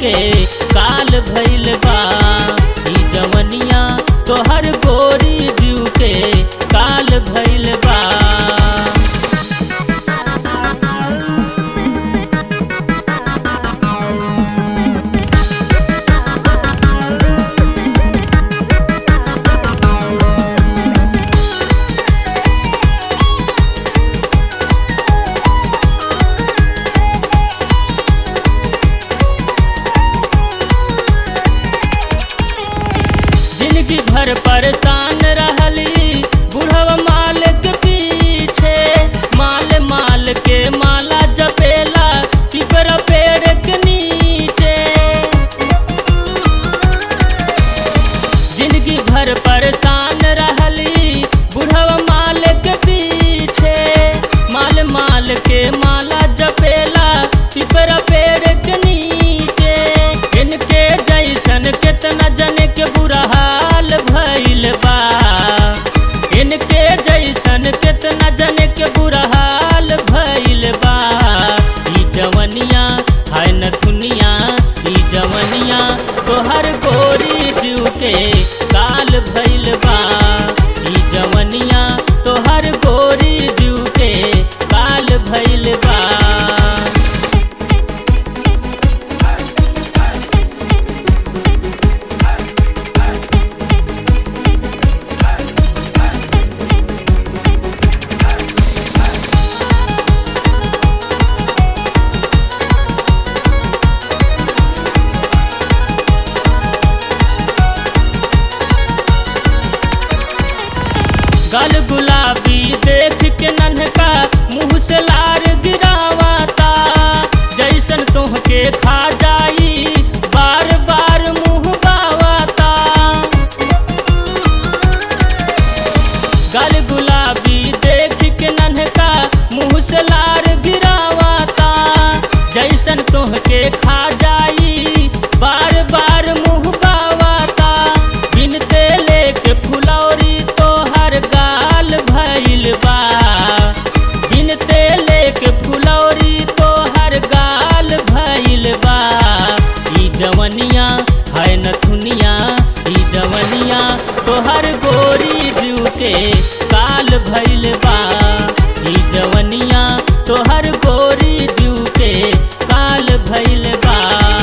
के काल भइल बा ई जवनिया तोहर गोरी जीव के काल भइल बा जिंदगी भर परेशान रहली बुढ़वा माल के पीछे माल माल के माला जपेला पिपर पेड़ के नीचे जिंदगी भर परेशान रहली बुढ़वा माल के पीछे माल माल के माला जपेला पिपर पेड़ के नीचे इनके जैसन केतना जन के बुरा हाल भइल बा इनके जैसन केतना जन के बुरा हाल भइल बा ई जवनिया है न दुनिया ई जवनिया तोहर गोरी जीव के काल भइल बा ई जवनिया तोहर गोरी जीव के काल भइल बा गल गुलाबी देख के नन्हका मुँह से लार गिरावाता जैसन तोहके खा जाई बार बार मुँह बावाता गल गुलाबी देख के नन्हका मुँह से लार गिरावाता जैसन तोहके खा जाई बार बार मुँह बावाता बिन तेले के फुलौरी तोहर गाल भइल बा बिन तेले के फुलौरी तोहर गाल भइल बा ई जवनिया है न दुनिया ई जवनिया तोहर गोरी जीव के काल भइल बा ई जवनिया तोहर गोरी जीव के काल भइल बा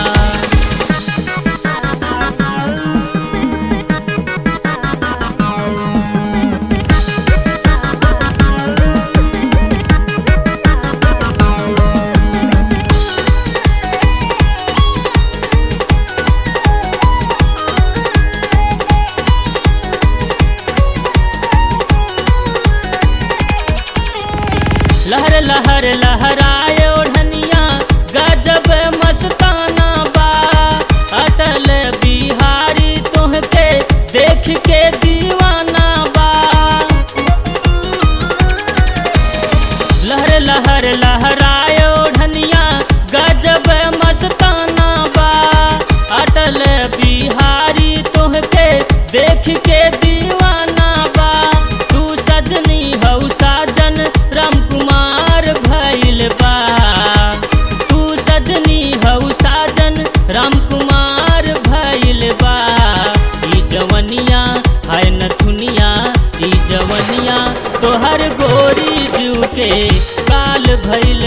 लहर लहर लहराए ओढ़निया गजब मस्ताना बा अटल बिहारी तोहके देख के दीवाना बा लहर लहर लहराए ओढ़निया गजब मस्ताना बा अटल बिहारी तोहके देख के दीवाना बा तू सजनी हौ साजन राम कुमार भइल बा तू सजनी हौ साजन राम कुमार भइल बा ई जवनिया है न दुनिया ई जवनिया तोहर गोरी जीव के काल भइल